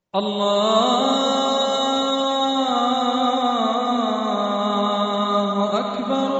الله أكبر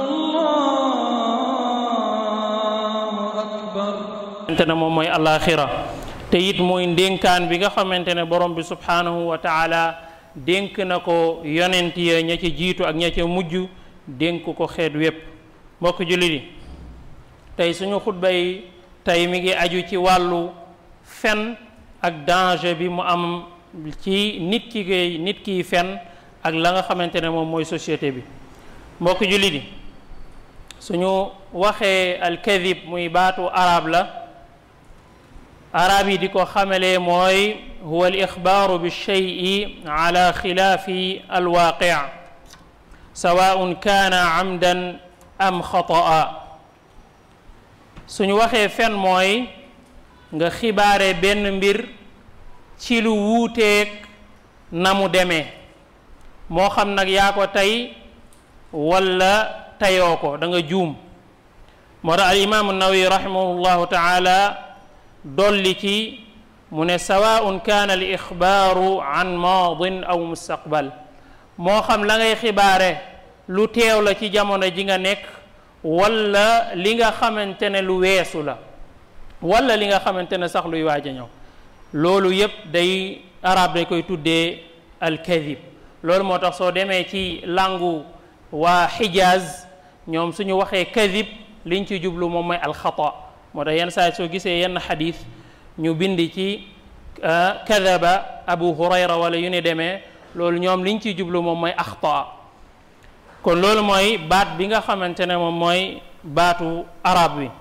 الله أكبر xamante ne moom mooy alaxira te it mooy ndénkaan bi nga xamante ne borom bi subhanahu wa taala dénk na ko yonent ya ña ca jiitu ak ña ca mujj dénk ko xeet wépp mbokk jullit yi tey suñu xutba yi tey mi ngi aju ci wàllu fen ak danger bi mu am ci nit ki koy nit kiy fen ak la nga xamante ne moom mooy société bi mbokk jullit yi suñu waxee alkadib muy baatu arab la arab yi di ko xamalee mooy huwa al ixbaaru bi cheyi ala xilaafi alwaaqi sawaun kaana amdan am xataa suñu waxee fen mooy nga xibaare benn mbir ci lu wuuteeg na mu demee moo xam nag yaa ko tey walla tayoo ko da nga juum moo tax al imaamu nawawi rahimahullahu taala dolli ci mu ne sawaun kaana al ixbaaru an maadin aw mustaqbal moo xam la ngay xibaare lu teew la ci jamono ji nga nekk walla li nga xamante ne lu weesu la walla li nga xamante ne sax luy waaj a ñëw loolu yépp day arab day koy tuddee alkadib loolu moo tax soo demee ci langu waa xijaaz ñoom suñu waxee kadib liñ ci jublu moom mooy alxata moo tax yenn saa soo gisee yenn xadis ñu bind ci kadaba abu hurayra wala yu ne demee loolu ñoom liñ ciy jublu moom mooy axta kon loolu mooy baat bi nga xamante ne moom mooy baatu arab wi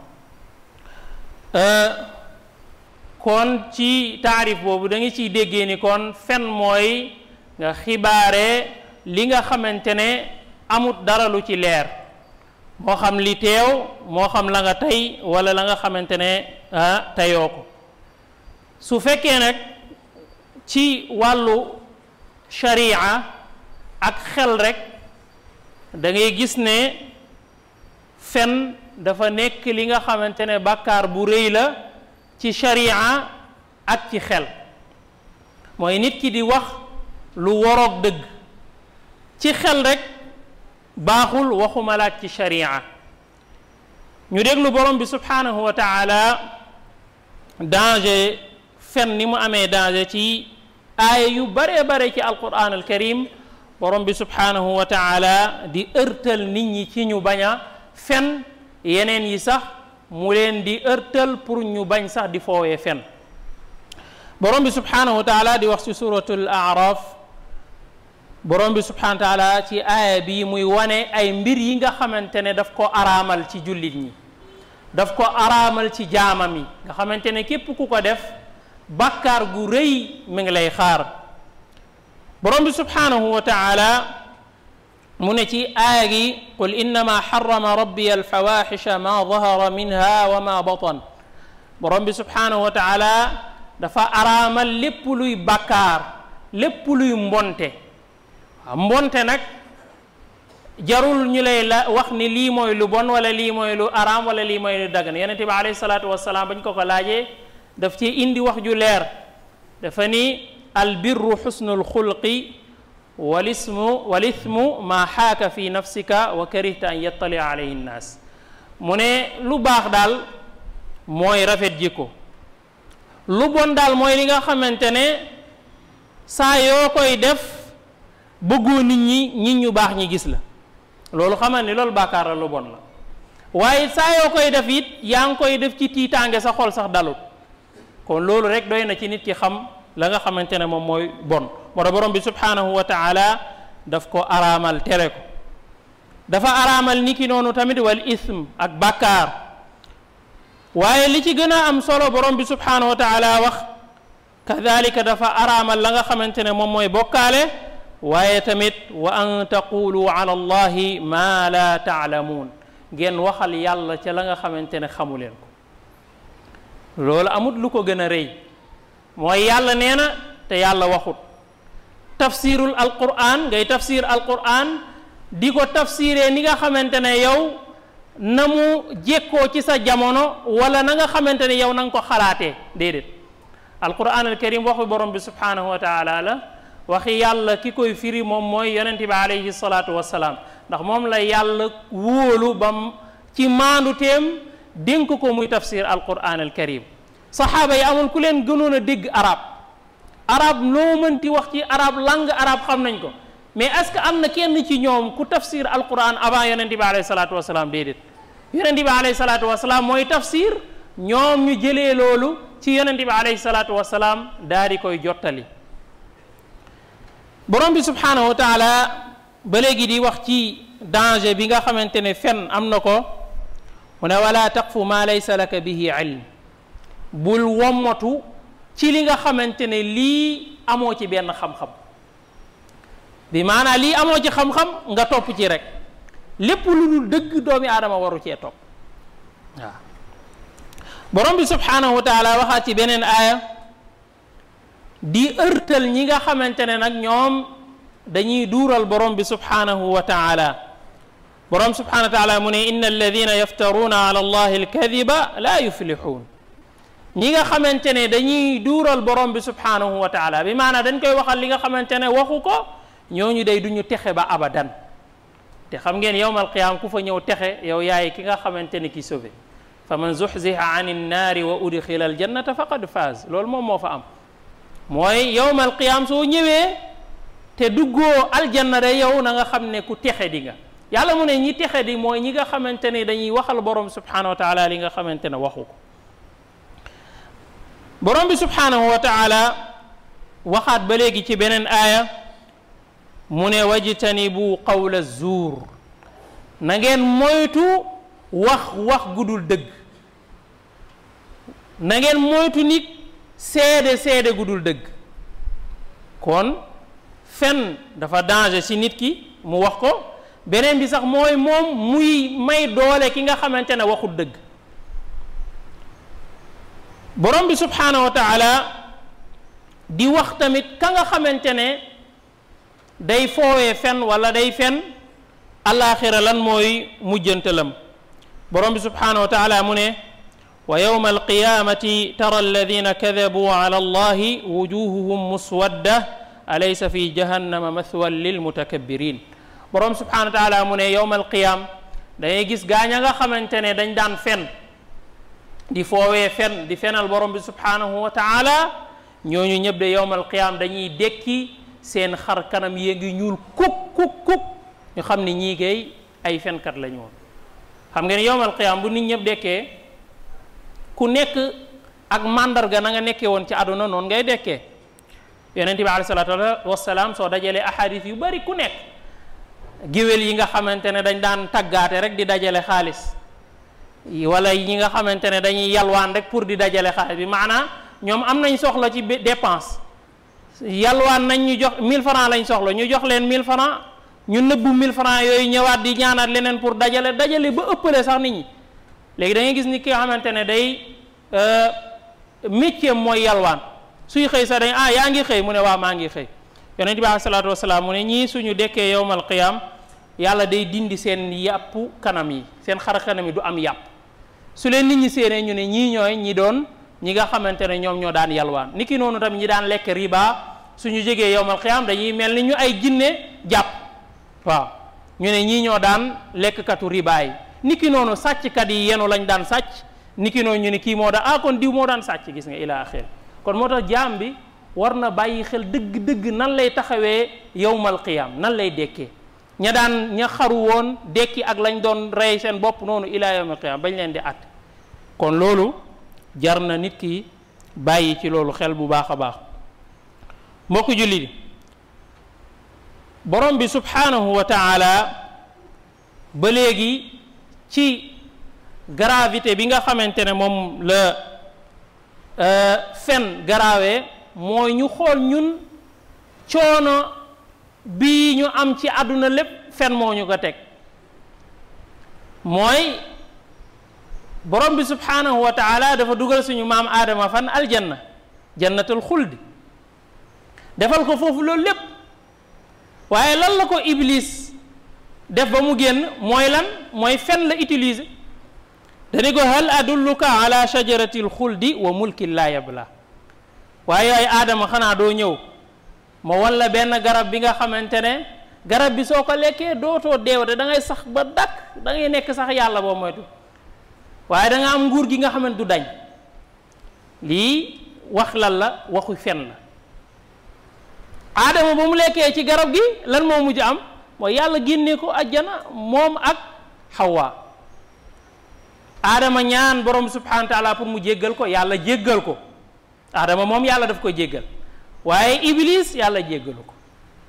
kon ci taarif boobu da nga ciy déggee ni kon fen mooy nga xibaare li nga xamante ne amut dara lu ci leer moo xam li teew moo xam la nga tey wala la nga xamante ne ah teyoo ko su fekkee nag ci wàllu sharia ak xel rek da ngay gis ne fen dafa nekk li nga xamante ne bàkkaar bu rëy la ci sharia ak ci xel mooy nit ki di wax lu waroog dëgg ci xel rek baaxul waxuma laaj ci sharia ñu déglu borom bi subhanahu wa taala danger fen ni mu amee danger ci aaya yu bare bare ci alquran alkarim borom bi subhanahu wa taala di ërtal nit ñi ci ñu bañ a fen yeneen yi sax mu leen di ërtal pour ñu bañ sax di foowee fen borom bi subhanahu wa taala di wax ci suratul araf borom bi subhanahu wa taala ci aaya bi muy wane ay mbir yi nga xamante ne daf ko araamal ci jullit ñi daf ko araamal ci jaamam yi nga xamante ne képp ku ko def bàkkaar gu rëy mi ngi lay xaar borom bi subhanahu wa taala mu ne ci aaya gi qul innama xarama rabbi alfawaxisha ma dahara minha wa ma batan borom bi subhanahu wa taala dafa araamal lépp luy bàkkaar lépp luy mbonte mbonte nag jarul ñu lay la wax ni lii mooy lu bon wala lii mooy lu araam wala lii mooy lu dagan yonente bi alayhi salaatu wasalaam bañ ko ko laajee daf ci indi wax ju leer dafa ni albirru xusnul xulqi walismu walithmu maa xaaka fi nafsika wa karihta an yattalia alayhi nnaas mu ne lu baax daal mooy rafet jikko lu bon daal mooy li nga xamante ne saa yoo koy def bëggoo nit ñi nit ñu baax ñi gis la loolu xamal ni loolu bàkkaar la lu bon la waaye saa yoo koy def it yaa ngi koy def ci tiitaange sa xol sax dalut kon loolu rek doy na ci nit ki xam la nga xamante ne moom mooy bon moo tax borom bi subhanahu wa taala daf ko araamal tere ko dafa araamal ni ki noonu tamit wal ism ak bàkkaar waaye li ci gën a am solo borom bi subhanahu wa taala wax kadalika dafa araamal la nga xamante ne moom mooy bokkaale waaye tamit wa an taqulu ala allahi ma la taalamuun ngeen waxal yàlla ca la nga xamante ne xamu leen ko loolu amut lu ko gën a rëy mooy yàlla nee na te yàlla waxut tafsirul alquran ngay tafsir alquran di ko tafsiree ni nga xamante ne yow na mu jekkoo ci sa jamono wala na nga xamante ne yow na nga ko xalaatee déedéet alquran al karim waxu borom bi subhanahu wa taala la waxi yàlla ki koy firi moom mooy yonente bi alayhi salaatu wasalaam ndax moom la yàlla wóolu bam ci maandu teem dénk ko muy tafsir alquran al karim saxaaba yi amul ku leen gënoon a dégg arab arab loo mënti wax ci arab langue arab xam nañ ko mais est-ce que am na kenn ci ñoom ku tafsir alquran avant yonente bi alayhi salaatu wasalaam déedéet yonente bi alayhi salaatu wasalaam mooy tafsir ñoom ñu jëlee loolu ci yonente bi alayhi salaatu wasalaam daal di koy jottali borom bi subhanahu wa taala ba léegi di wax ci danger bi nga xamante ne fen am na ko mu ne wala taqfu ma laysa laka bihi ilm bul wommatu ci li nga xamante ne lii amoo ci benn xam-xam bi maanaam lii amoo ci xam-xam nga topp ci rek lépp lu dul dëgg doomi aadama waru cee topp waaw borom bi subhanahu wa taala waxaat ci beneen aaya di ërtal ñi nga xamante ne nag ñoom dañuy duural borom bi subhanahu wa taala borom subhanahu wa taala mu ne inna alladina yaftaruuna ala allahi alkadiba la yuflixuun ñi nga xamante ne dañuy duural borom bi subhanahu wa taala bi maanaam dañ koy waxal li nga xamante ne waxu ko ñooñu day duñu texe ba abadan te xam ngeen yowmal qiyaam ku fa ñëw texe yow yaay ki nga xamante ne ki sauvé fa man zuxziha an innaari wa udxila aljannata faqad faaz loolu moom moo fa am mooy yowmal qiyaam soo ñëwee te duggoo aljanna de yow na nga xam ne ku texe di nga yàlla mu ne ñi texe di mooy ñi nga xamante ne dañuy waxal borom subhanahu wa taala li nga xamante ne waxu ko borom bi subhanahu wa taala waxaat ba léegi ci beneen aaya mu ne wajtanibu qawla zuur na ngeen moytu wax wax gudul dëgg na ngeen moytu nit seede seede gudul dëgg kon fen dafa danger ci nit ki mu wax ko beneen bi sax mooy moom muy may doole ki nga xamante ne waxul dëgg borom bi subhanahu wa taala di wax tamit ka nga xamante ne day foowee fen wala day fen alaxira lan mooy mujjantalam borom bi subhanahu wa taala mu ne wa yowma alqiyamati tara alladina kadabuu ala allahi wujuhuhum muswadda alaysa fi jahannama mathwan lilmutakabbirin borom subhanahu wa taala mu ne yowma alqiyam dangay gis gaaña nga xamante ne dañ daan fen di foowee fen di fenal borom bi subhanahu wa taala ñooñu ñëpp de yowmal qiyaam dañuy dekki seen xar kanam yee ngi ñuul kuk kuk kuk ñu xam ne ñii kay ay fenkat la ñu woon xam ngeen yowmal qiyaam bu nit ñëpp dekkee ku nekk ak màndarga na nga nekkee woon ci àdduna noonu ngay dekkee yonente bi alayhi salaatu wasalaam soo dajalee ahadis yu bari ku nekk géwél yi nga xamante ne dañ daan taggaate rek di dajale xaalis wala ñi nga xamante ne dañuy yalwaan rek pour di dajale xaalis bi maanaam ñoom am nañ soxla ci dépense yalwaan nañ ñu jox 1000 francs lañ soxla ñu jox leen 1000 francs ñu nëbbu 1000 francs yooyu ñëwaat di ñaanaat leneen pour dajale dajale ba ëppale sax nit ñi léegi da ngay gis ni ki nga xamante ne day métier mooy yalwaan suy xëy sax dañ ah yaa ngi xëy mu ne waaw maa ngi xëy yonent bi alayhi salaatu wasalaam mu ne ñii suñu dekkee yowmal qiyam yàlla day dindi seen yàpp kanam yi seen xar kanam yi du am yàpp su leen nit ñi séenee ñu ne ñii ñooy ñi doon ñi nga xamante ne ñoom ñoo daan yalwaan niki noonu tamit ñi daan lekk riba suñu jegee yowmal qiyam dañuy mel ni ñu ay jinne jàpp waaw ñu ne ñii ñoo daan lekkkatu riba yi niki noonu sàcckat yi yenu lañ daan sàcc niki noonu ñu ne kii moo daan ah kon diw moo daan sàcc gis nga ila axir kon moo tax jaam bi war na bàyyi xel dëgg-dëgg nan lay taxawee yowmal qiyam nan lay dekkee ña daan ña xaru woon dekki ak lañ doon rey seen bopp noonu ila yawmal qiyam bañ leen di at kon loolu jar na nit ki bàyyi ci loolu xel bu baax a baax mbokku julli borom bi subhanahu wa taala ba léegi ci gravité bi nga xamante ne moom la fen garaawee mooy ñu xool ñun coono bii ñu am ci àdduna lépp fen moo ñu ko teg mooy borom bi subhanahu wa taala dafa dugal suñu maam aadama fan aljanna jannatul xuldi defal ko foofu loolu lépp waaye lan la ko iblis def ba mu génn mooy lan mooy fen la utiliser dañu ko hal adulluka ala shajarati alxuldi wa mulkin la yabla waaye yooyu aadama xanaa doo ñëw ma wan la benn garab bi nga xamante ne garab bi soo ko lekkee dootoo deewate da ngay sax ba dakk da ngay nekk sax yàlla boo moytu waaye da nga am nguur gi nga xamante du dañ lii wax lan la waxu fen la aadama ba mu lekkee ci garab gi lan moo mujj am mooy yàlla génnee ko ajjana moom ak xawaa aadama ñaan borom subhanahu wa taala pour mu jéggal ko yàlla jéggal ko aadama moom yàlla daf ko jéggal waaye iblis yàlla jéggalu ko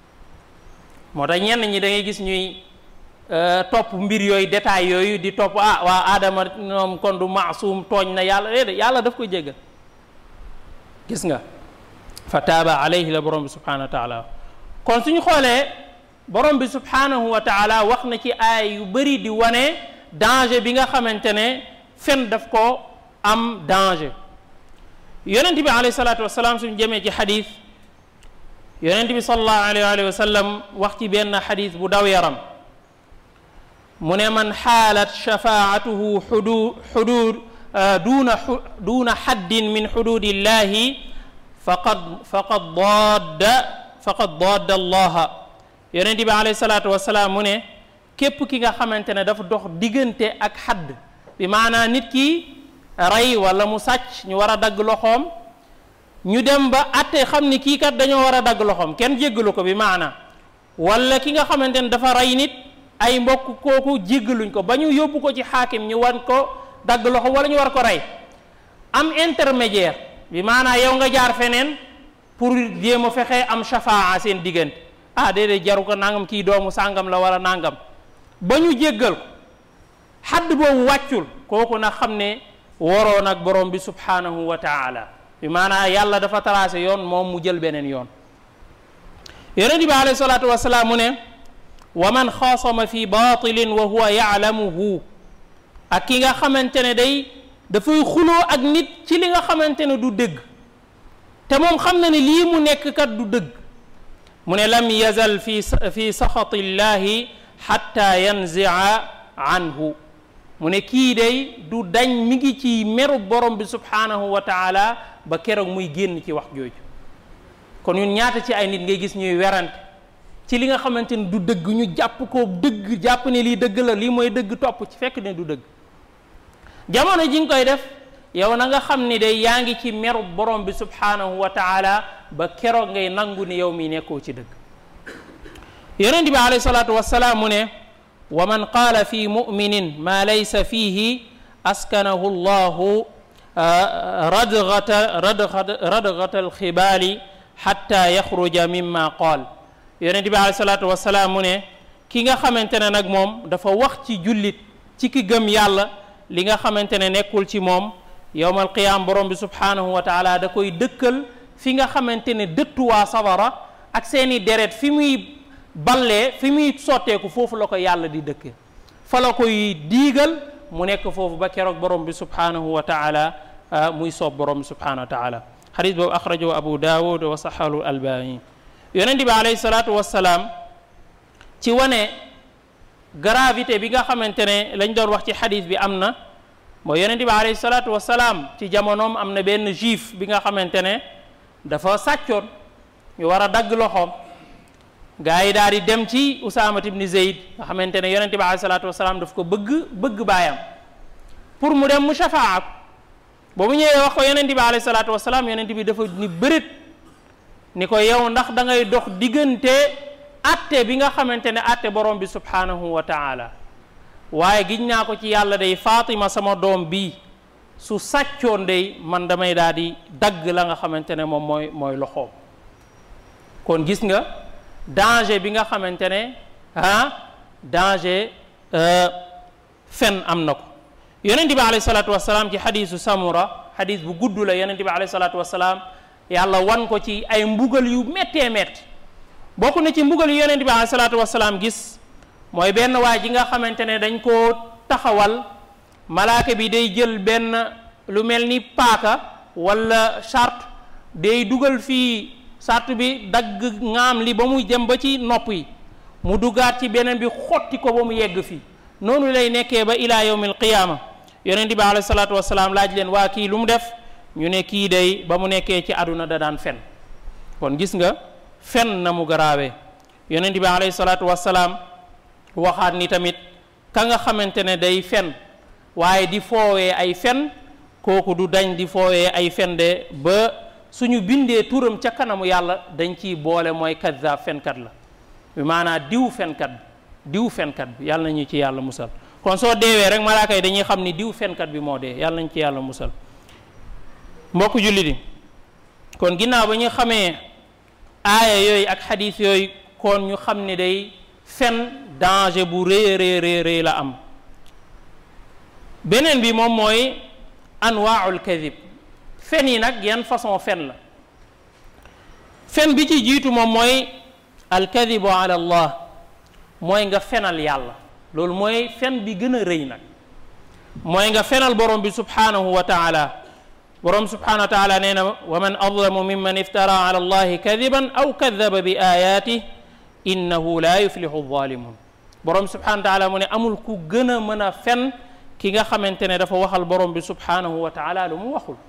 moo tax ñenn ñi da ngay gis ñuy topp mbir yooyu détail yooyu di topp ah waa aadama ñoom kon du maasum tooñ na yàlla déedéet yàlla daf ko jéggal gis nga fa taaba alayhi la borom bi subhanahu wa taala kon suñu xoolee borom bi subhanahu wa taala wax na ci aay yu bëri di wane danger bi nga xamante ne fen daf ko am danger yonent bi alayhi salaatu wasalaam suñu jëmee ci xadis yonent bi sallallahu alayhi wa sallam wax ci benn xadis bu daw yaram mu ne man xaalat shafaatuhu xudu xudud duuna duuna xaddin min xududillahi faqad faqad daadda faqad daadda allaha yonent bi alayhi salaatu wasalaam mu ne képp ki nga xamante ne dafa dox diggante ak xadd bi maanaa nit ki rey wala mu sàcc ñu war a dagg loxoom ñu dem ba atte xam ni kii kat dañoo war a dagg loxoom kenn jéggalu ko bi maanaa wala ki nga xamante ne dafa rey nit ay mbokk kooku jéggaluñ ko ba ñu yóbbu ko ci xaakim ñu wan ko dagg loxo wala ñu war ko rey am intermédiaire bi maanaa yow nga jaar feneen pour jéem a fexe am shafaa seen diggante ah déedéet jaru ko nangam kii doomu sàngam la wala nangam ba ñu jéggal ko xadd boobu wàccul kooku nag xam ne waroon ak borom bi subhanahu wa taala bi maanaa yàlla dafa tracé yoon moom mu jël beneen yoon yonent bi alayhi salaatu wasalaam mu ne wa man xaasama fi batilin wa huwa yaalamuhu ak ki nga xamante ne day dafay xuloo ak nit ci li nga xamante ne du dëgg te moom xam na ne lii mu nekk kat du dëgg mu ne lam yazal fi fi saxati llahi xatta yanzia anhu mu ne kii day du dañ mi ngi ci meru borom bi subhanahu wa taala ba keroog muy génn ci wax jooju kon ñun ñaata ci ay nit ngay gis ñuy werante ci li nga xamante ne du dëgg ñu jàpp ko dëgg jàpp ne lii dëgg la lii mooy dëgg topp ci fekk ne du dëgg jamono ji nga koy def yow na nga xam ni day yaa ngi ci meru borom bi subhanahu wa taala ba keroog ngay nangu ni yow mi nekkoo ci dëgg yonent bi alayhi salaatu wassalaam mu ne wa man qaala fi muminin ma laysa fihi askanahu llahu radgata radgata alxibaali xatta yaxruja mimma qaal yonent bi alayhi salaatu wassalaam mu ne ki nga xamante ne nag moom dafa wax ci jullit ci ki gëm yàlla li nga xamante ne nekkul ci moom yowmal qiyaam borom bi subhanahu wa taala da koy dëkkal fi nga xamante ne dëttuwaa sawara ak seeni deret fi muy ballee fi muy sotteeku foofu la ko yàlla di dëkke fa la koy diigal mu nekk foofu ba keroog borom bi subhanahu wa taala muy soob borom bi subhanahu wa taala xadis boobu axrajahu abu daawud wa saxalu albani yonente bi alayhi salaatu wassalaam ci wane gravité bi nga xamante ne lañ doon wax ci xadis bi am na mooy yonente bi alayhi salaatu wassalaam ci jamonoom am na benn juif bi nga xamante ne dafa sàccoon ñu war a dagg loxoom gaa yi daal di dem ci usaamat ibni zeyd nga xamante ne yonente bi alayhi salaatu wassalaam daf ko bëgg bëgg baayam pour mu dem mu shafaa ba mu ñëwee wax ko yonente bi alayhi salaatu wassalaam yonente bi dafa ni bërit ni ko yow ndax da ngay dox diggante atte bi nga xamante ne atte borom bi subhanahu wa taala waaye giñ naa ko ci yàlla day Fatima sama doom bi su sàccoon day man damay daal di dagg la nga xamante ne moom mooy mooy loxoom kon gis nga danger bi nga xamante ne ah danger fen am na ko yonente bi alayhi salaatu wasalaam ci xadisu samura xadis bu gudd la yonente bi alayhi salaatu wasalaam yàlla wan ko ci ay mbugal yu méttee métti bokk na ci mbugal yu yonente bi alayhi salaatu wasalaam gis mooy benn waay ji nga xamante ne dañ koo taxawal malaaka bi day jël benn lu mel ni paaka wala charte day dugal fii charte bi dagg ŋaam li ba muy dem ba ci nopp yi mu duggaat ci beneen bi xotti ko ba mu yegg fii noonu lay nekkee ba ila yawmil qiyaama yonente bi alayhi salaatu wasalaam laaj leen waa kii lu mu def ñu ne kii day ba mu nekkee ci àdduna da daan fen kon gis nga fen na mu garaawee yonent bi alayhi salaatu wassalaam waxaat ni tamit ka nga xamante ne day fen waaye di foowee ay fen kooku du dañ di foowee ay fen de ba suñu bindee turam ca kanamu yàlla dañ ciy boole mooy kaddaab fenkat la bi maanaa diw fenkat bi diw fenkat bi yàlla nañu ci yàlla musal kon soo deewee rek malaaka yi dañuy xam ni diw fenkat bi moo dee yàlla nañu ci yàlla musal mbokk julli di kon ginnaaw ba ñu xamee aaya yooyu ak xadiis yooyu kon ñu xam ne day fen danger bu rëy rëy rëy la am beneen bi moom mooy anwaaul kadib fen yi nag yan façon fen la fen bi ci jiitu moom mooy alkadibu ala allah mooy nga fenal yàlla loolu mooy fen bi gën a rëy nag mooy nga fenal borom bi subhanahu wa taala borom subhanahu wa taala nee na wa man adlamu mimman iftara ala allahi kadiban aw kadaba bi ayatih innahu la yuflihu zalimun borom subhanahu wa taala mu ne amul ku gën a mën a fen ki nga xamante ne dafa waxal borom bi subhanahu wa taala lu mu waxul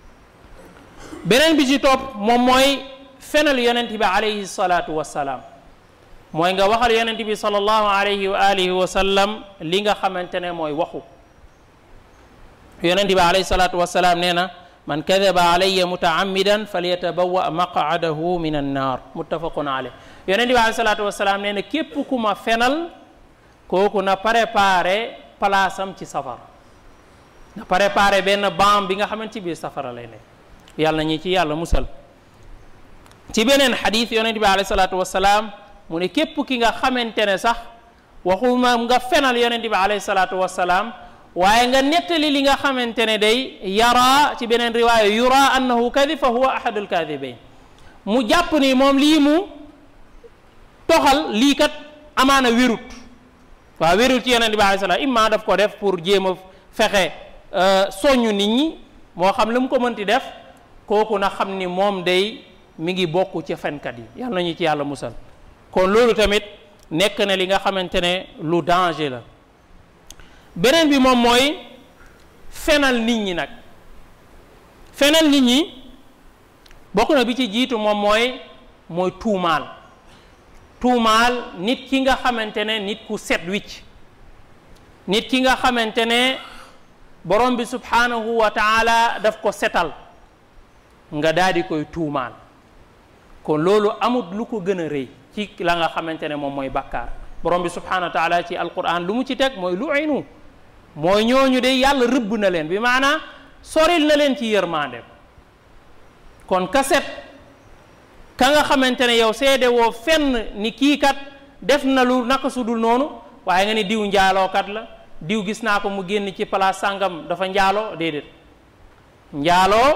beneen bi ci topp moom mooy fenal yonent bi alayhi salaatu wassalaam mooy nga waxal yonent bi sallallahu alayhi wa alihi wa sallam li nga xamante ne mooy waxu yonent bi alayhi salaatu wassalaam nee na man kadaba alayya mutaammidan falyatabawa maqadahu min annar muttafaqun alayh yonent bi alayhi salaatu wassalaam nee na képp ku ma fenal kooku na préparé palaasam ci safara na préparé benn baam bi nga xamante ci biir safara lay nekk yàlla ñi ci yàlla musal ci beneen xadis yonent bi alayhi salaatu wassalaam mu ne képp ki nga xamante ne sax waxuma nga fenal yonent bi alayhi salaatu wassalaam waaye nga nettali li nga xamante ne day yara ci beneen riwaaya yura annahu kadib fa huwa ahadul kadibain mu jàpp ni moom lii mu toxal lii kat amaana wérut waaw wérut ci yonent bi alayhi salaam imma daf ko def pour jéem a fexe soññu nit ñi moo xam lu mu ko mënti def kooku na xam ni moom day mi ngi bokk ci fenkat yi yàlla nañu ci yàlla musal kon loolu tamit nekk na li nga xamante ne lu danger la beneen bi moom mooy fenal nit ñi nag fenal nit ñi bokk na bi ci jiitu moom mooy mooy tuumaal tuumaal nit ki nga xamante ne nit ku set wicc nit ki nga xamante ne borom bi subhanahu wa taala daf ko setal nga daal di koy tuumaal kon loolu amut lu ko gën a rëy ci la nga xamante ne moom mooy bakkaar borom bi subhanahu wa taala ci alquran lu mu ci teg mooy lu inu mooy ñooñu de yàlla rëbb na leen bi maanaa soril na leen ci yërmaandem kon kaset ka nga xamante ne yow seede woo fenn ni kii kat def na lu naka su dul noonu waaye nga ni diw njaalookat la diw gis naa ko mu génn ci place sàngam dafa njaaloo déedéet njaaloo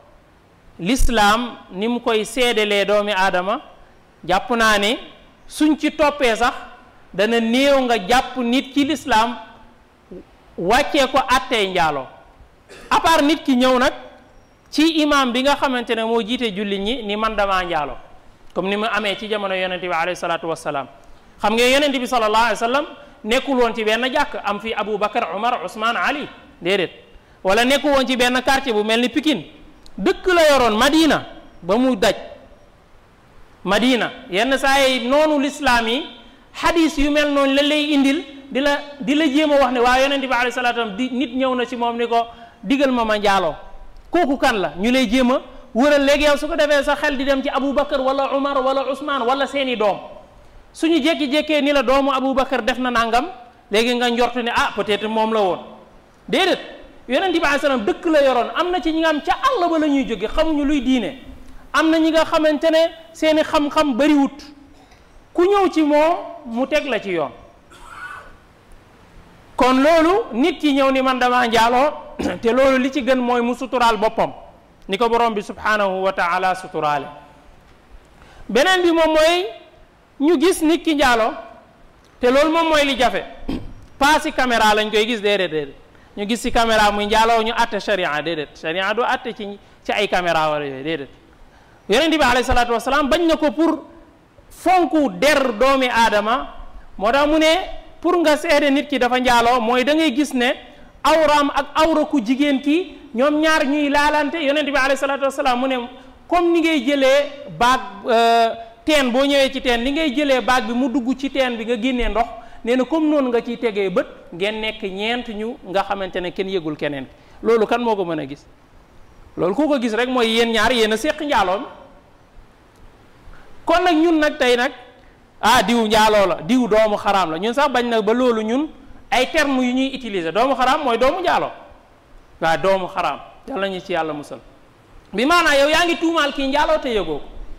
lislaam ni mu koy seedelee doomi aadama jàpp naa ne suñ ci toppee sax dana néew nga jàpp nit ci lislaam wàccee ko attee njaaloo à part nit ki ñëw nag ci imam bi nga xamante ne moo jiite jullit ñi ni man damaa njaaloo comme ni mu amee ci jamono yonente bi alayhi salaatu wassalaam xam nga yonente bi sallallahu alayhi wa sallam nekkul woon ci benn jàkk am fi Abu Bakar Umar Ousmane Ali déedéet wala nekkul woon ci benn quartier bu mel ni Pikine dëkk la yoroon Madina ba mu daj Madina yenn saa yi noonu lislaam yi xadis yu mel noonu la lay indil di la di la jéem a wax ne waa yonente bi alayhi salaatu wasallam di nit ñëw na ci moom ni ko digal ma ma njaaloo kooku kan la ñu lay jéem a wëral léegi yow su ko defee sa xel di dem ci Abu Bakar wala Umar wala Ousmane wala seeni doom suñu jékki-jékkee ni la doomu Aboubacar def na nangam léegi nga njortu ne ah peut-être moom la woon déedéet yonent bi alayhi salaam dëkk la yoroon am na ci ñi nga xam ca àll ba la ñuy jóge xamuñu luy diine am na ñi nga xamante ne seeni xam-xam bariwut ku ñëw ci moom mu teg la ci yoon kon loolu nit ki ñëw ni man damaa njaaloo te loolu li ci gën mooy mu suturaal boppam ni ko borom bi subhanahu wa taala suturaale beneen bi moom mooy ñu gis nit ki njaaloo te loolu moom mooy li jafe pas si caméra lañ koy gis déedéet déedéet ñu gis si caméra muy njaaloo ñu atte sharia déedéet sharia du atte ci ci ay caméra wala yooyu déedéet yonent bi alayhi salaatu wasalaam bañ na ko pour fonku der doomi aadama moo tax mu ne pour nga seede nit ki dafa njaaloo mooy da ngay gis ne awraam ak awra ku jigéen ki ñoom ñaar ñuy laalante yonent bi alayhi salaatu wasalaam mu ne comme ni ngay jëlee baag teen boo ñëwee ci teen ni ngay jëlee baag bi mu dugg ci teen bi nga génnee ndox nee na comme noonu nga ciy tegee bët ngeen nekk ñeent ñu nga xamante ne kenn yëgul keneen loolu kan moo ko mën a gis loolu ku ko gis rek mooy yéen ñaar yéen a séq njaaloom kon nag ñun nag tey nag ah diw njaaloo la diw doomu xaraam la ñun sax bañ na ba loolu ñun ay termes yu ñuy utiliser doomu xaraam mooy doomu njaaloo waaw doomu xaraam yàlla ñu ci yàlla musal bi maanaa yow yaa ngi tuumaal kii njaaloo te yëgoo ko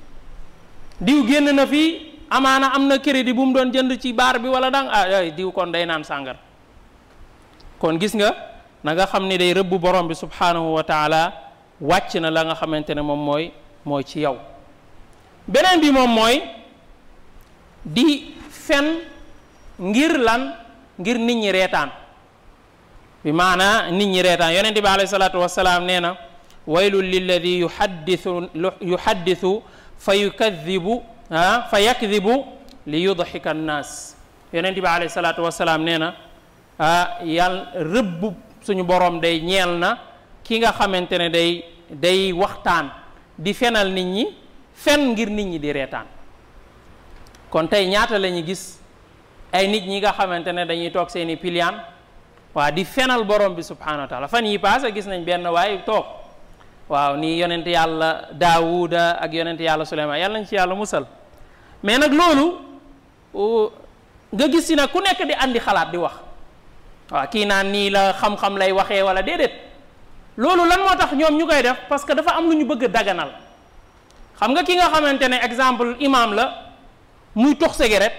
diw génn na fii amaana am na crédit bu mu doon jënd ci baar bi wala dang ah ay diw kon day naan sàngar kon gis nga na nga xam ni day rëbb borom bi subhanahu wa taala wàcc na la nga xamante ne moom mooy mooy ci yow beneen bi moom mooy di fen ngir lan ngir nit ñi reetaan bi maana nit ñi reetaan yonente bi alayhi salaatu wasalaam nee na waylun lilladi yuhaddithu yuhaddithu fa yukadibu ah fa yakdibu li yudxika annaas yonente bi alayhi salaatu wasalaam nee na ah yàlla rëbb suñu borom day ñeel na ki nga xamante ne day day waxtaan di fenal nit ñi fen ngir nit ñi di reetaan kon tey ñaata la ñu gis ay nit ñi nga xamante ne dañuy toog seeni piliyaan waa di fenal borom bi subhanahu wa taala fan yi paase gis nañ benn waaye toog waaw ni yonent yàlla daawuda ak yonent yàlla suleymaan yàlla nañ ci yàlla musal mais nag loolu nga gis si nag ku nekk di andi xalaat di wax waaw kii naan nii la xam-xam lay waxee wala déedéet loolu lan moo tax ñoom ñu koy def parce que dafa am lu ñu bëgg a daganal xam nga ki nga xamante ne exemple imam la muy tux cigarette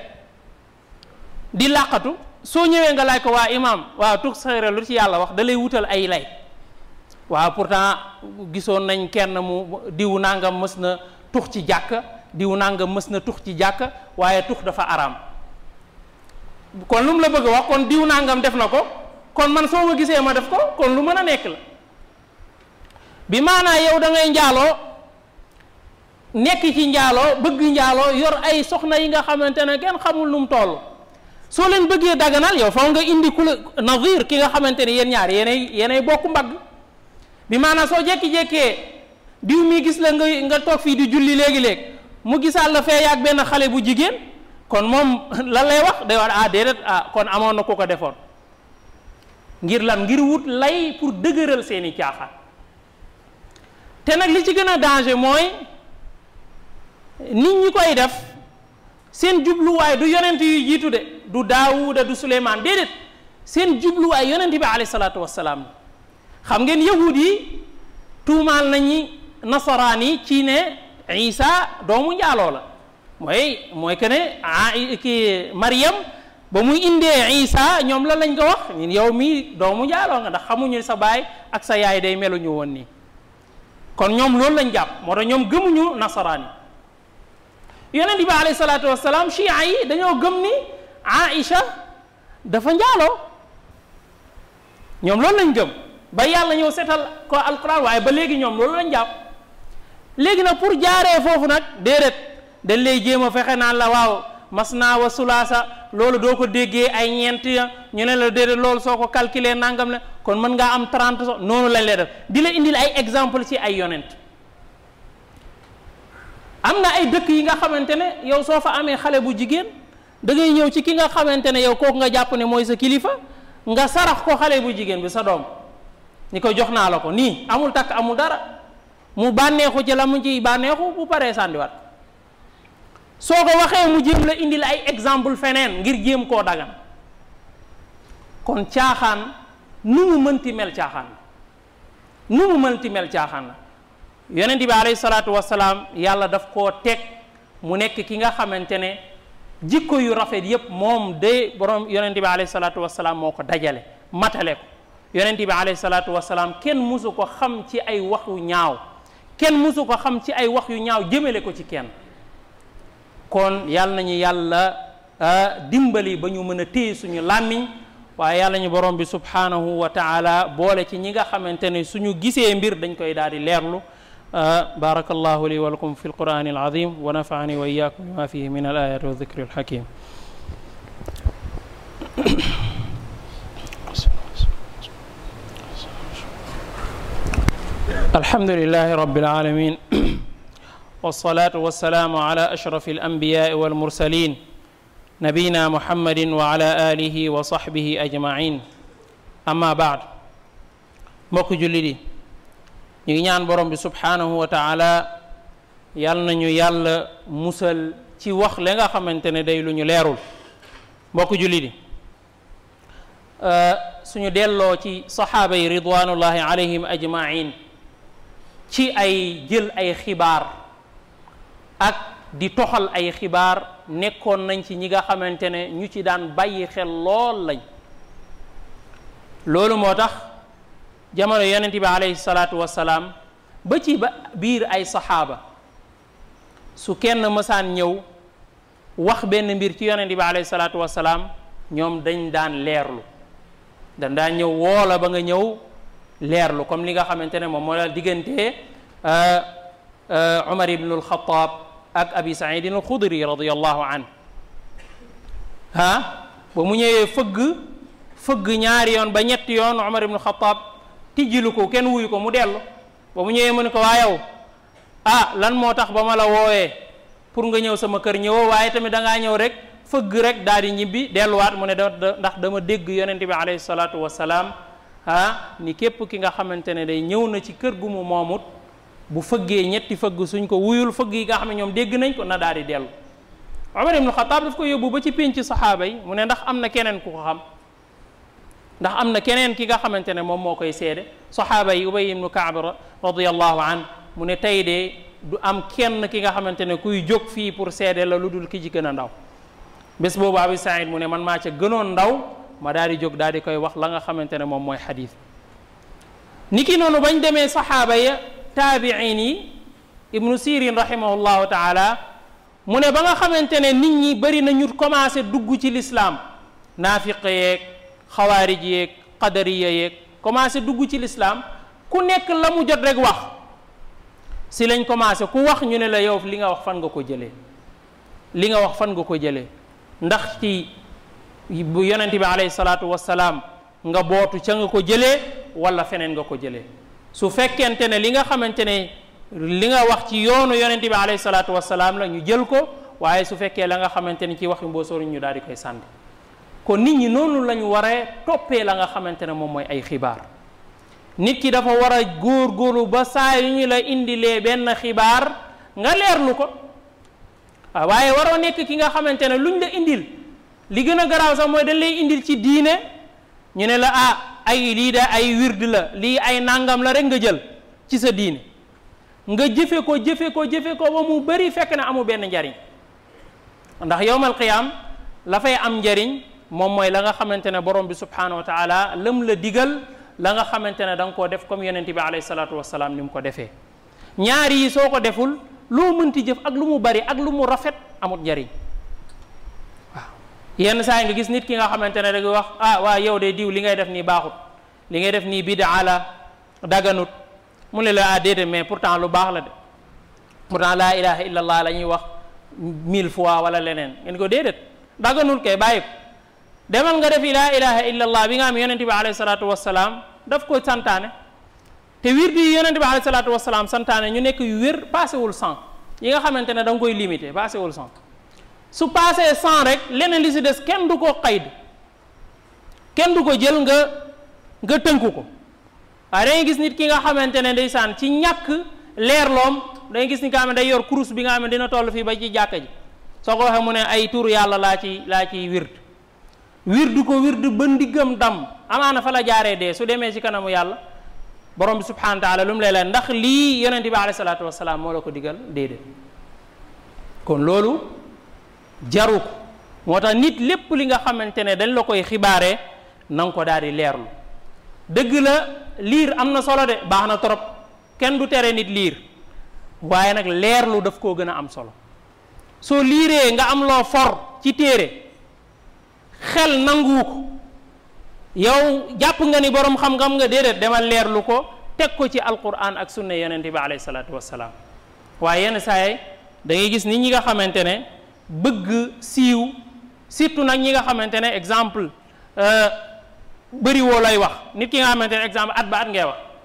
di làqatu soo ñëwee nga laaj ko waa imam waaw tux cigarette lu ci yàlla wax da lay wutal ay lay waaw pourtant gisoon nañ kenn mu diw nangam mës na tux ci jàkk diw nangam mës na tux ci jàkk waaye tux dafa araam kon lu mu la bëgg a wax kon diw nangam def na ko kon man soo ma gisee ma def ko kon lu mën a nekk la bi maanaa yow da ngay njaaloo nekk ci njaaloo bëgg njaaloo yor ay soxna yi nga xamante ne kenn xamul nu mu toll soo leen bëggee daganal yow faw nga indi ku la nazir ki nga xamante ne yéen ñaar yéenay yéenay bokk mbagg bi maanaam soo jekki-jekkee diw mi gis la nga nga toog fii di julli léegi-léeg mu gisaal la fee yaag benn xale bu jigéen kon moom lan lay wax day wax ah déedéet ah kon amoon na ku ko defoon ngir lan ngir wut lay pour dëgëral seeni caaxaan te nag li ci gën a danger mooy nit ñi koy def seen jubluwaay du yonent yu jiitu de du daawuda du suleymaan déedéet seen jubluwaay yonent bi alayhi salaatu wassalaam xam ngeen yahud yi tuumaal nañu nasaraan yi ci ne isa doomu njaaloo la mooy mooy que ne ah ki Mariam ba muy indee isa ñoom la lañ ko wax ñun yow mii doomu njaaloo nga ndax xamuñu sa baay ak sa yaay day meluñu woon nii kon ñoom loolu lañ jàpp moo tax ñoom gëmuñu nasaraan yi yonent bi alayhi salaatu wasalaam chia yi dañoo gëm ni Aïcha dafa njaaloo ñoom loolu lañ gëm ba yàlla ñëw setal ko alquran waaye ba léegi ñoom loolu lañ jàpp léegi nag pour jaaree foofu nag déedéet dañ lay jéem a fexe naan la waaw mas naa wa sulaasa loolu doo ko déggee ay ñeent ya ñu ne la déedéet loolu soo ko calculer nangam ne kon mën ngaa am 30 so noonu lañ lay def di la indil ay exemple ci ay yonent am na ay dëkk yi nga xamante ne yow soo fa amee xale bu jigéen da ngay ñëw ci ki nga xamante ne yow kooku nga jàpp ne mooy sa kilifa nga sarax ko xale bu jigéen bi sa doom ni ko jox naa la ko nii amul takk amul dara mu bànneexu ci la mu ciy bànneexu bu paree sàndiwaat soo ko waxee mu jéem la indil ay exemple feneen ngir jéem koo dagan kon caaxaan nu mu mënti mel caaxaan la nu mu mënti mel caaxaan la yonent bi alayhi salaatu wasalaam yàlla daf koo teg mu nekk ki nga xamante ne jikko yu rafet yépp moom de borom yonent bi alayhi salaatu wasalaam moo ko dajale matale ko yonent bi alayhi salaatu wasalaam kenn musu ko xam ci ay wax yu ñaaw kenn musu ko xam ci ay wax yu ñaaw jëmale ko ci kenn kon yàlla nañu yàlla dimbali ba ñu mën a téye suñu làmmiñ waaye yàlla ñu borom bi subhanahu wa taala boole ci ñi nga xamante ne suñu gisee mbir dañ koy daal di leerlu بارك الله لي ولكم في القرآن العظيم ونفعني وإياكم بما فيه من الآيات والذكر الحكيم الحمد لله رب العالمين والصلاة والسلام على أشرف الأنبياء والمرسلين نبينا محمد وعلى آله وصحبه أجمعين أما بعد mbokk jullit yi ñu ngi ñaan borom bi subhanahu wa taala yal nañu yàlla musal ci wax la nga xamante ne day lu ñu leerul mbokk jullit yi suñu delloo ci saxaaba yi ridwanullahi alayhim ajmain ci ay jël ay xibaar ak di toxal ay xibaar nekkoon nañ ci ñi nga xamante ne ñu ci daan bàyyi xel lool lañ loolu moo tax jamono yonent bi alayhi salaatu wasalaam ba ci ba biir ay saxaaba su kenn mësaan ñëw wax benn mbir ci yonent bi alayhi salaatu wasalaam ñoom dañ daan leerlu dañ daan ñëw woola ba nga ñëw leerlu comme li nga xamante ne moom moo la diggante Umar ibn al-Khattab ak Abi Saïdin al-Khudri radiyallahu an ah ba mu ñëwee fëgg fëgg ñaari yoon ba ñetti yoon Umar ibn al-Khattab tijjilu ko kenn wuyu ko mu dellu ba mu ñëwee mu ne ko waa yow ah lan moo tax ba ma la woowee pour nga ñëw sama kër ñëwoo waaye tamit da ngaa ñëw rek fëgg rek daal di ñibbi delluwaat mu ne da ndax dama dégg yonente bi alayhi salaatu wasalaam ah ni képp ki nga xamante ne day ñëw na ci kër gu mu moomut bu fëggee ñetti fëgg suñ ko wuyul fëgg yi nga xam ne ñoom dégg nañ ko na daal di dellu Umar ibnu Xataab daf ko yóbbu ba ci pénc saxaaba yi mu ne ndax am na keneen ku ko xam ndax am na keneen ki nga xamante ne moom moo koy seede saxaaba yi Ubay ibnu Kaab radiyallahu an mu ne tey de du am kenn ki nga xamante ne kuy jóg fii pour seede la lu dul ki ci gën a ndaw bés boobu Abi Saïd mu ne man maa ca gënoon ndaw ma daal di jóg daal di koy wax la nga xamante ne moom mooy xadis ni ki noonu bañ demee saxaaba ya taabiin yi ibnu sirin rahimahullahu taala mu ne ba nga xamante ne nit ñi bëri na ñu commencé dugg ci lislaam naafiq yeeg xawaarij yeeg qadariya yeeg commencé dugg ci lislaam ku nekk la mu jot rek wax si lañ commencé ku wax ñu ne la yow li nga wax fan nga ko jëlee li nga wax fan nga ko jëlee ndax ci bu yonent bi alayhi salaatu wasalaam nga bootu ca nga ko jëlee wala feneen nga ko jëlee su fekkente ne li nga xamante ne li nga wax ci yoonu yonent bi alayhi salaatu wasalaam la ñu jël ko waaye su fekkee la nga xamante ni ci waxi mboosoor ñu daal di koy sànni kon nit ñi noonu la ñu waree toppee la nga xamante ne moom mooy ay xibaar nit ki dafa war a góor-góorlu ba saa yu ñu la indilee benn xibaar nga leerlu ko waaw waaye waroo nekk ki nga xamante ne luñ la indil li gën a garaaw sax mooy dañ lay indil ci diine ñu ne la ah ay lii de ay wird la lii ay nangam la rek nga jël ci sa diine nga jëfe ko jëfe ko jëfe ko ba mu bëri fekk na amu benn njariñ ndax yowmal qiyaam la fay am njariñ moom mooy la nga xamante ne borom bi subhanahu wa taala lëm la digal la nga xamante ne da nga koo def comme yonente bi alayhi salaatu wasalaam ni mu ko defee ñaar yi soo ko deful loo mënti jëf ak lu mu bari ak lu mu rafet amut njariñ waaw yenn saa yi nga gis nit ki nga xamante ne da nga wax ah waa yow de diw li ngay def nii baaxut li ngay def nii bidaa la daganut mu ne la ah déedéet mais pourtant lu baax la de pourtant laa ilaha illallah la ñuy wax mille fois wala leneen ngeen ko déedéet daganul kay bàyyi ko demal nga def laa ilaha illallah bi nga am yonente bi alayhi salaatu wasalaam daf ko santaane te wirdi yi yonente bi alayhi salaatu wasalaam santaane ñu nekk yu wér paasewul cent yi nga xamante ne da nga koy limité paasewul cent su paasee cent rek leneen li si des kenn du ko xayd kenn du ko jël nga nga tënku ko waaye da ngay gis nit ki nga xamante ne ndeysaan ci ñàkk leerloom da ngay gis ni nga xam ne day yor kurus bi nga xam ne dina toll fii ba ci jàkka ji soo ko waxee mu ne ay tur yàlla laa ci laa ciy wird wirdu ko wirdu ba ndiggam dam amaana fa la jaaree dee su demee ci kanamu yàlla borom bi subhanahu wa taala lu mu lay leen ndax lii yonent bi alayhi salaatu wasalaam moo la ko digal déedéet kon loolu jaru ko moo tax nit lépp li nga xamante ne dañ la koy xibaaree na nga ko daal di leerlu dëgg la liir am na solo de baax na trop kenn du tere nit liir waaye nag leerlu daf koo gën a am solo soo liiree nga am loo for ci téere xel nanguwu ko yow jàpp nga ni borom xam-xam nga déedéet demal leerlu ko teg ko ci alquran ak sunna yonente bi alayhi salaatu wassalaam waaye yenn saay da ngay gis nit ñi nga xamante ne bëgg siiw surtout nag ñi nga xamante ne exemple bëri woo lay wax nit ki nga xamante ne exemple at ba at ngay wax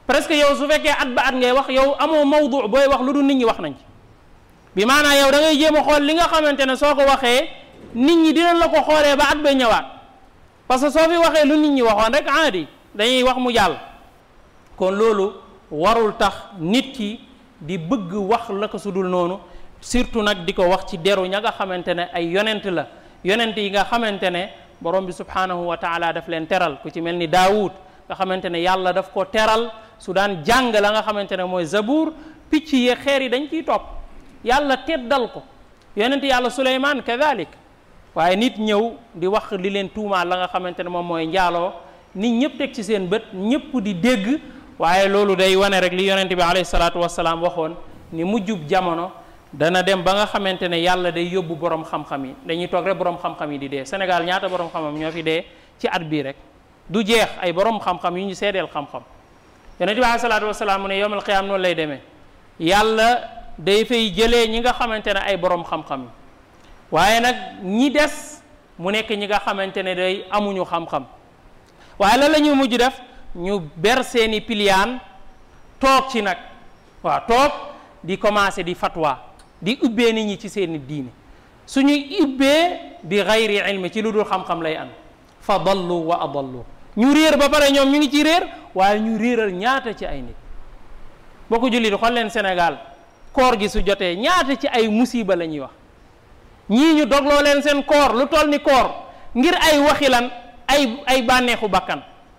presque yow su fekkee at ba at ngay wax yow amoo mawdu booy wax lu dul nit ñi wax nañ ci bi maanaam yow da ngay jéem a xool li nga xamante ne soo ko waxee nit ñi dinañ la ko xoolee ba at ba ñëwaat parce que soo fi waxee lu nit ñi waxoon rek aadi dañuy wax mu jàll kon loolu warul tax nit ki di bëgg wax la ko su dul noonu surtout nag di ko wax ci deru ña nga xamante ne ay yonent la yonent yi nga xamante ne borom bi subhanahu wa taala daf leen teral ku ci mel ni daawud nga xamante ne yàlla daf ko teral su daan jàng la nga xamante ne mooy zabuur picc yi xeer yi dañ ciy topp yàlla teddal ko yonent yàlla suleymaan kadalik waaye nit ñëw di wax li leen tuumaal la nga xamante ne moom mooy njaaloo nit ñëpp teg ci seen bët ñëpp di dégg waaye loolu day wane rek li yonent bi alayhi salaatu wasalaam waxoon ni mujjub jamono dana dem ba nga xamante ne yàlla day yóbbu borom xam-xam yi dañuy toog rek borom xam-xam yi di dee Sénégal ñaata borom xam-xam ñoo fi dee ci at bii rek du jeex ay borom xam-xam yu ñu seedeel xam-xam yonent bi alayhi salaatu wasalaam mu ne yowmal qiyaam noonu lay demee yàlla day fay jëlee ñi nga xamante ne ay borom xam-xam yi waaye nag ñi des mu nekk ñi nga xamante ne day amuñu xam-xam waaye lan la ñuy mujj def ñu ber seeni piliyaan toog ci nag waaw toog di commencé di fatwa di ubbee nit ñi ci seeni diine suñuy ubbee bi gayri ilmi ci lu dul xam-xam lay am fa dallu wa adallu ñu réer ba pare ñoom ñu ngi ci réer waaye ñu réeral ñaata ci ay nit boo ko jullit xool leen Sénégal koor gi su jotee ñaata ci ay musiba la ñuy wax ñii ñu dogloo leen seen koor lu toll ni koor ngir ay waxi lan ay ay bànneexu bakkan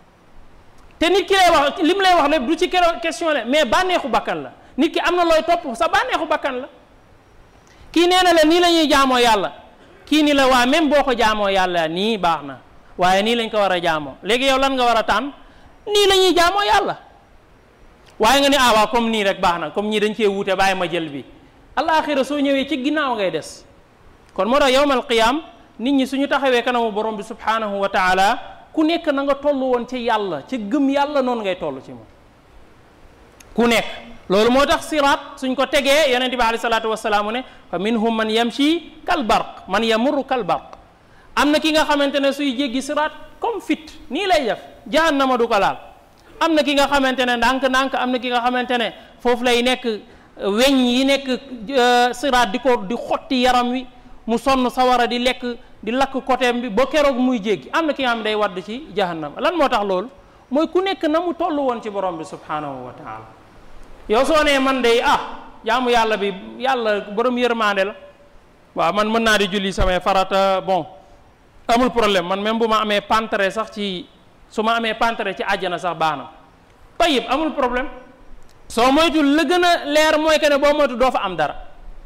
te nit ki lay wax li mu lay wax lépp du ci question la mais bànneexu bakkan la nit ki am na looy topp sa bànneexu bakkan la kii nee na la nii la ñuy jaamoo yàlla kii ni la waa même boo ko jaamoo yàlla nii baax na waaye nii lañ ko war a jaamoo léegi yow lan nga war a tànn nii la ñuy jaamoo yàlla waaye nga ne ah waaw comme nii rek baax na comme ñii dañ cee wuute bàyyi ma jël bi alaaxira soo ñëwee ci ginnaaw ngay des kon moo tax yowmal qiyaam nit ñi suñu taxawee kanamu borom bi subhanahu wa taala ku nekk na nga toll woon ci yàlla ci gëm yàlla noonu ngay toll ci moom ku nekk loolu moo tax siraat suñ ko tegee yonente bi alayhi salaatu wasalaamu ne fa minhum man yamshi kal barq man yamurru kal barq am na ki nga xamante ne suy jéggi siraat comme fit nii lay def jahannama du ko laal am na ki nga xamante ne ndànk-ndànk am na ki nga xamante ne foofu lay nekk weñ yi nekk siraat di ko di xotti yaram wi mu sonn sawara di lekk di lakk côtéem bi ba keroog muy jéggi am na ki nga xam day wadd ci jahannama lan moo tax loolu mooy ku nekk na mu toll woon ci borom bi subhanahu wa taala yow soo nee man day ah jaamu yàlla bi yàlla borom yërmande la waaw man mën naa di julli samay farata bon amul problème man même bu ma amee pantere sax ci su ma amee pantere ci àjjana sax baax na tayib amul problème soo moytul la gën a leer mooy que ne boo moytu doo fa am dara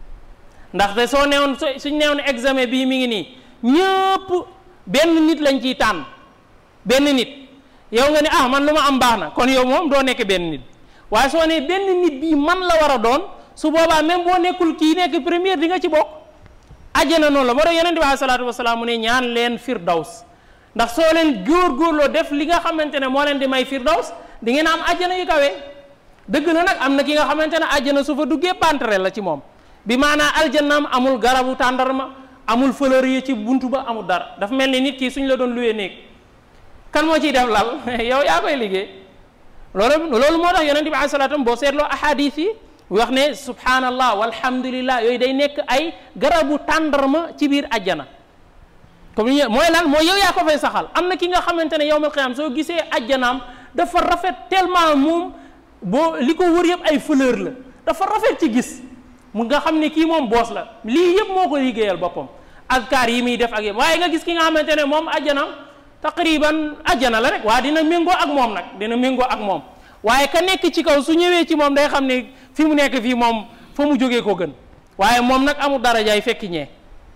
ndaxte soo neewoon suñ neewoon examen bii mi ngi nii ñëpp benn nit lañ ciy tànn benn nit yow nga ne ah man lu ma am baax na kon yow moom doo nekk benn nit waaye soo ne benn nit bii man la war a doon su boobaa même boo nekkul kii nekk première di nga ci bokk àjjana noonu la moo tax yonent bi alayhi salaatu wasalaam mu ne ñaan leen firdaws ndax soo leen góor-góorloo def li nga xamante ne moo leen di may firdaws di ngeen am àjjana yu kawe dëgg la nag am na ki nga xamante ne àjjana su fa duggee pantere la ci moom bi maanaa aljannaam amul garabu tàndarma amul fleur yi ci buntu ba amul dara dafa mel ni nit ki suñ la doon luwee néeg kan moo ciy def lal yow yaa koy liggéey loolu loolu moo tax yonent bi alayhi salaatu boo seetloo ahadis yi wax ne subhanallah walhamdulillah yooyu day nekk ay garabu tàndarma ci biir ajjana comme ni mooy lan mooy yow yaa ko fay saxal am na ki nga xamante ne yowmal qiyaam soo gisee ajjanaam dafa rafet tellement moom boo li ko wër yëpp ay fleur la dafa rafet ci gis mu nga xam ne kii moom boos la lii yëpp moo ko liggéeyal boppam azkaar yi muy def ak yëpp waaye nga gis ki nga xamante ne moom ajjanaam taqriban ajjana la rek waa dina méngoo ak moom nag dina méngoo ak moom waaye ka nekk ci kaw su ñëwee ci moom day xam ne fi mu nekk fii moom fa mu jógee ko gën waaye moom nag amul darajaay fekki ñee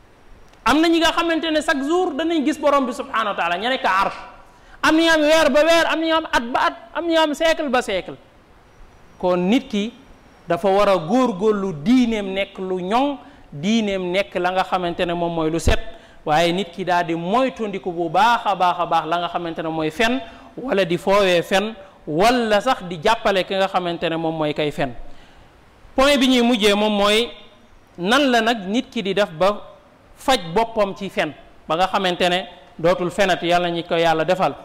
am na ñi nga xamante ne chaque jour danañ gis borom bi subhanahu wa taala ña nekk arsh am na ñoo am weer ba weer am na ñoo am at ba at am na ñoo am siècle ba siècle kon nit ki dafa war a góorgóorlu diineem nekk lu ñoŋ diineem nekk la nga xamante ne moom mooy lu set waaye nit ki daal di moytandiku bu baax a baax a baax la nga xamante ne mooy fen wala di foowee fen wala sax di jàppale ki nga xamante ne moom mooy kay fen point bi ñuy mujjee moom mooy nan la nag nit ki di def ba faj boppam ci fen ba nga xamante ne dootul fenat yàlla ñi ko yàlla defal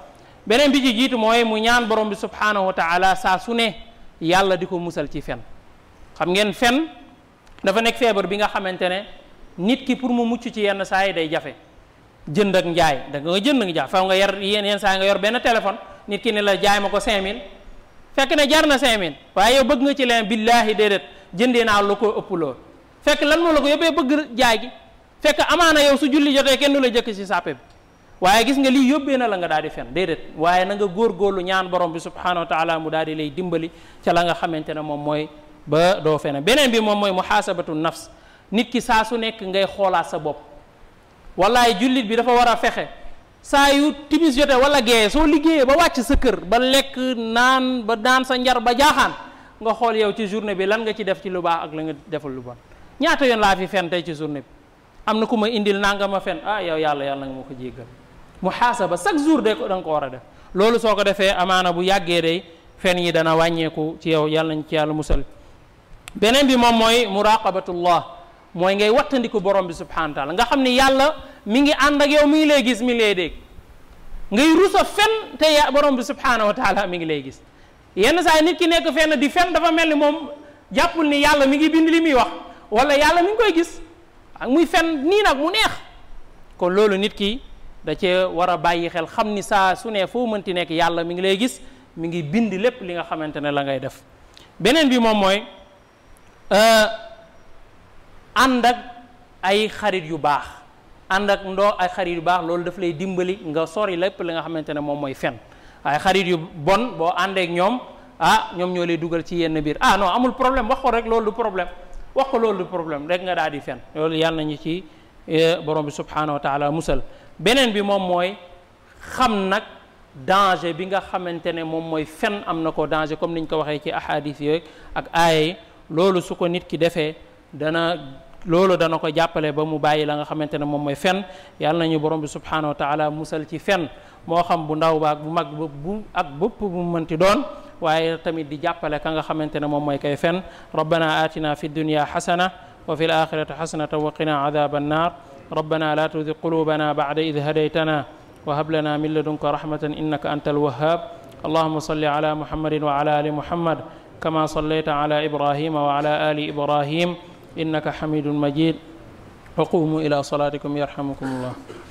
beneen bi ci jiitu mooy mu ñaan borom bi subhanahu wa taala saa su ne yàlla di ko musal ci fen xam ngeen fen dafa nekk feebar bi nga xamante ne nit ki pour mu mucc ci yenn saa yi day jafe jënd ak njaay da nga jënd nga jaay faw nga yor yenn yenn saa yi nga yor benn téléphone nit ki ne la jaay ma ko 5000 fekk ne jar na 5000 waaye yow bëgg nga ci leen billaahi déedéet jëndee naa lu ko ëpp lool fekk lan moo la ko yóbbee bëgg jaay gi fekk amaana yow su julli jotee kenn du la jëkk ci sàppe bi waaye gis nga lii yóbbee na la nga daal di fen déedéet waaye na nga góorgóorlu ñaan borom bi subhanahu wa taala mu daal di lay dimbali ca la nga xamante ne moom mooy ba doo fene beneen bi moom mooy muhaasabatu nafs nit ki saa su nekk ngay xoolaat sa bopp wallaay jullit bi dafa war a fexe saa yu timis jotee wala gee soo liggéeyee ba wàcc sa kër ba lekk naan ba naan sa njar ba jaaxaan nga xool yow ci journée bi lan nga ci def ci lu baax ak la nga defal lu bon ñaata yoon laa fi fen tey ci journée bi am na ku ma indil nanga ma fen ah yow yàlla yàlla nga ma ko jéggal muhaasaba chaque jour de ko da nga ko war a def loolu soo ko defee amaana bu yàggee day fen yi dana wàññeeku ci yow yàlla nañ ci yàlla musal beneen bi moom mooy muraqabatullah mooy ngay wattandiku borom bi subhanahu wa taala nga xam ni yàlla mi ngi ànd ak yow mi ngi lay gis mi ngi lay dégg ngay rusa fen te ya borom bi subhanahu wa taala mi ngi lay gis yenn saa yi nit ki nekk fenn di fen dafa mel ni moom jàppul ni yàlla mi ngi bind li muy wax wala yàlla mi ngi koy gis ak muy fen nii nag mu neex kon loolu nit ki da cee war a bàyyi xel xam ni saa su ne foo mënti nekk yàlla mi ngi lay gis mi ngi bind lépp li nga xamante ne la ngay def beneen bi moom mooy ànd ak ay xarit yu baax ànd ak ndoo ay xarit yu baax loolu daf lay dimbali nga sori lépp li nga xamante ne moom mooy fen ay xarit yu bon boo àndeek ñoom ah ñoom ñoo lay dugal ci yenn biir ah non amul problème wax ko rek loolu du problème wax ko loolu du problème rek nga daal di fen loolu yàlla nañu ci borom bi subhanahu wa taala musal beneen bi moom mooy xam nag danger bi nga xamante ne moom mooy fen am na ko danger comme niñ ko waxee ci ahadis yooyu ak aaya yi loolu su ko nit ki defee dana loolu dana ko jàppale ba mu bàyyi la nga xamante ne moom mooy fen yàlla nañu borom bi subhanahu wa taala musal ci fen moo xam bu ndaw ba ak bu mag ba bu ak bëpp bu mënti doon waaye tamit di jàppale ka nga xamante ne moom mooy kay fen rabbana atina fi dunya xasana wa fi l axirati xasanatan wa qina adaba annar ربنا لا تزغ قلوبنا بعد إذ هديتنا وهب لنا من لدنك رحمة إنك أنت الوهاب اللهم صل على محمد وعلى آل محمد كما صليت على إبراهيم وعلى آل إبراهيم إنك حميد مجيد وقوموا إلى صلاتكم يرحمكم الله